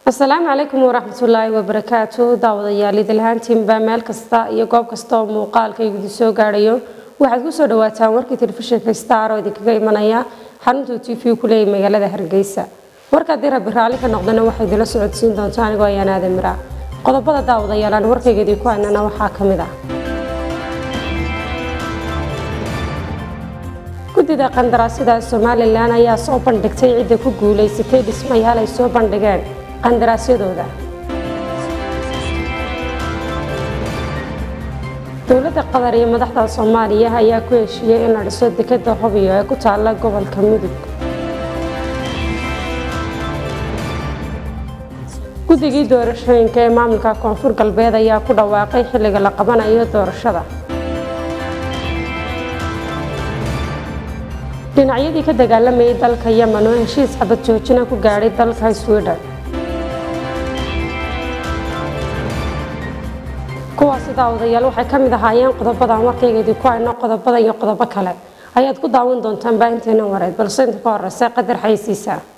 asalaamu calaykum waraxmatullaahi wabarakaatu daawadayaal idilhaantiinba meel kasta iyo goob kasta oo muuqaalka idin soo gaadhayo waxaad kusoo dhawaataan warkii telefishinka star oo idinkaga imanaya xaruntuu t v ku leeyay magaalada hargeysa warka haddii rabbi raalli ka noqdana waxay idila socodsiin doontaa anigoo ayaan aadan mira qodobada daawadayaal aan warkayga idinku haynana waxaa ka mid ah guddida qandaraasyada somalilan ayaa soo bandhigtay cidda ku guulaysatay dhismayaal ay soo bandhigeen qandaraasyadooda dowladda qatar iyo madaxda soomaaliya ayaa ku heshiiyey in la dhiso dekeda hobiyo ee ku taala gobolka mudug guddigii doorashooyinka ee maamulka koonfur galbeed ayaa ku dhawaaqay xilliga la qabanayo doorashada dhinacyadii ka dagaalamayay dalka yemen oo heshiis xabad joojina ku gaadhay dalka sweden kuwaasi daawadayaal waxay ka mid ahaayeen qodobadan warkayga idinku hayno qodobada iyo qodobo kale ayaad ku daawan doontaan baahinteena wareed balse inta ka horeysa qadar xaysiisa